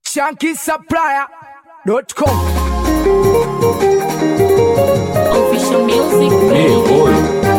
shankisupplier.com Official music. Hey, boy.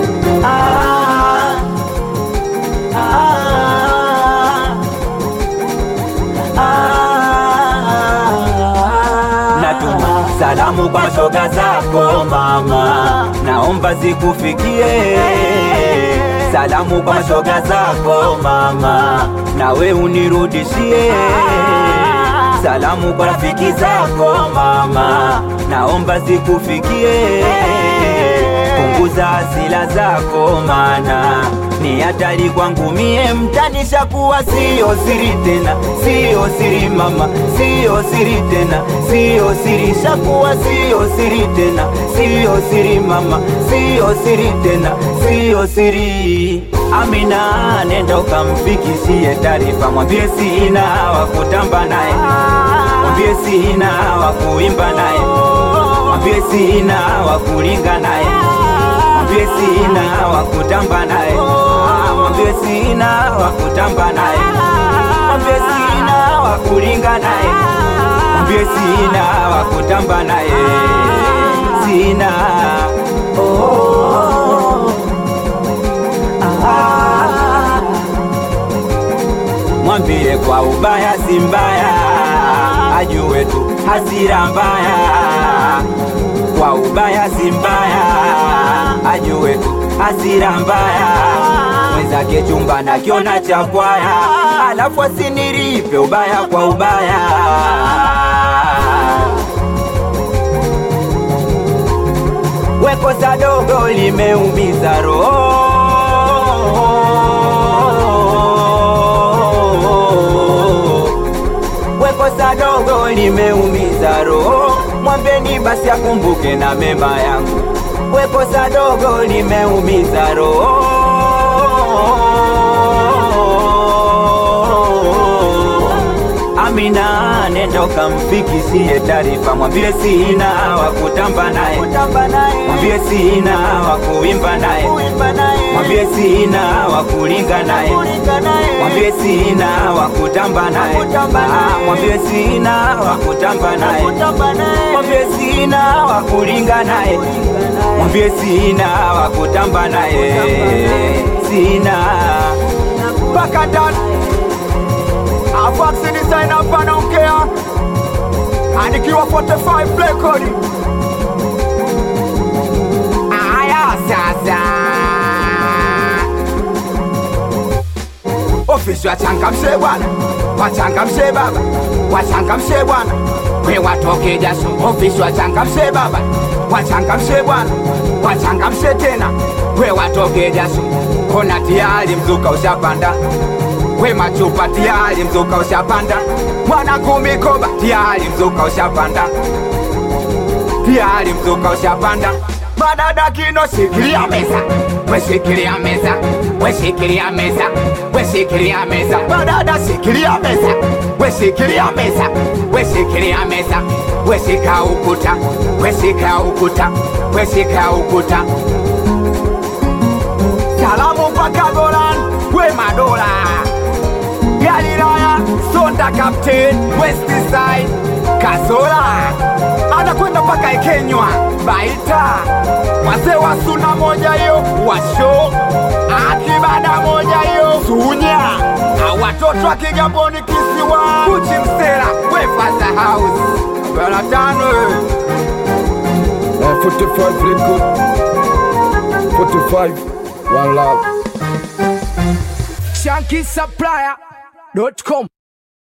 Natuma salamu kwa shoga zako mama, naomba zikufikie. Salamu kwa shoga zako mama, nawe unirudishie. Salamu kwa rafiki zako mama, naomba zikufikie. Punguza hasila zako mana ni hatari kwangu mie, mtanisha kuwa sio siri tena, sio siri mama, sio siri tena, sio siri shakuwa sio siri tena, sio siri mama, sio siri tena, sio siri. Amina, nenda ukamfikishie taarifa, mwambie sina wa kutamba naye, mwambie sina wa kuimba naye, mwambie sina wa kulinga naye mwambie sina wa kutamba naye, Ah, mwambie sina wa kutamba naye, mwambie sina wa kulinga naye, mwambie sina wa kutamba naye, sina oh, ah, mwambie kwa ubaya si mbaya, ajue tu hasira mbaya kwa ubaya si mbaya, ajue tu hasira mbaya. Mwenzake chumba nakiona cha kwaya, alafu asiniripe ubaya kwa ubaya. Wekosa dogo limeumiza roho wekosa dogo limeumiza roho, mwambeni basi akumbuke na mema yangu. Wekosa dogo limeumiza roho, Amina, nenda ukamfikishie taarifa, mwambie sina wa kutamba naye, mwambie sina wa kuimba naye, mwambie sina wa kulinga naye, mwambie sina wa kutamba naye, Ah, mwambie sina wa kutamba naye, mwambie sina wa kulinga naye, mwambie sina wa kutamba naye, sina mpaka ndani Avax design hapa anaongea anikiwa 45 record aya sasa ofisi wachangamshe bwana wachangamshe baba wachangamshe bwana we watoke jasho ofisi wachangamshe baba wachangamshe bwana wachangamshe tena we watoke jasho kona tayari mzuka ushapanda we machupa tayari mzuka ushapanda mwana kumikoba tayari mzuka ushapanda tayari mzuka ushapanda madada kino shikilia meza weshikilia meza weshikilia meza weshikilia meza madada shikilia meza weshikilia meza weshikilia meza weshika ukuta weshika ukuta weshika ukuta salamu mpaka Golan we madola Galilaya Sonda Captain West Side Kazola anakwenda mpaka Ikenywa Baita wazee wa suna moja hiyo washo akibada moja hiyo Sunya au watoto wa Kigamboni kisiwa Kuchi Msera Wefaza House bana tano eh. Uh, 45 record. 45. One love. shankisupplier.com